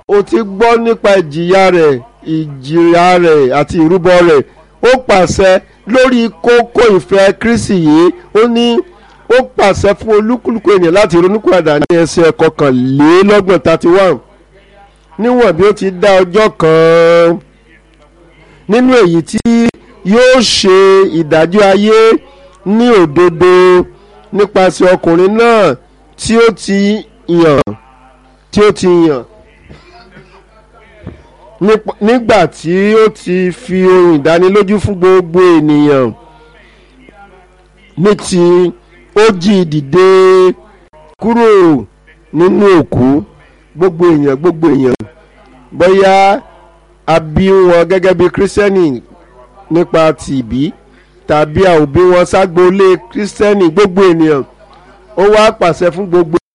o ti gbọ́ nípa ìjìyà rẹ̀ ìjìyà rẹ̀ àti ìrúbọ rẹ̀ ó pàṣẹ lórí kókó ìfẹ́ Kristi yìí ó ní ó pàṣẹ fún olúkúlùkù ènìyàn láti ronúkúradà ní ẹsẹ̀ kọkànlélọ́gbọ̀n thirty one níwọ̀n bí ó ti dá ọjọ́ kan nínú èyí tí yóò ṣe ìdájọ́ ayé ní òdodo nípasẹ̀ ọkùnrin náà tí ó ti yàn tí ó ti yàn nígbà tí ó ti fi ohun ìdánilójú fún gbogbo ènìyàn ní ti ó jí dìde kúrò nínú òkú gbogbo èèyàn gbogbo èèyàn bóyá a bí wọn gẹ́gẹ́ bí kírísítẹ́nì nípa tìbí tàbí a ò bí wọn ságboolé kírísítẹ́nì gbogbo ènìyàn ó wá pàṣẹ fún gbogbo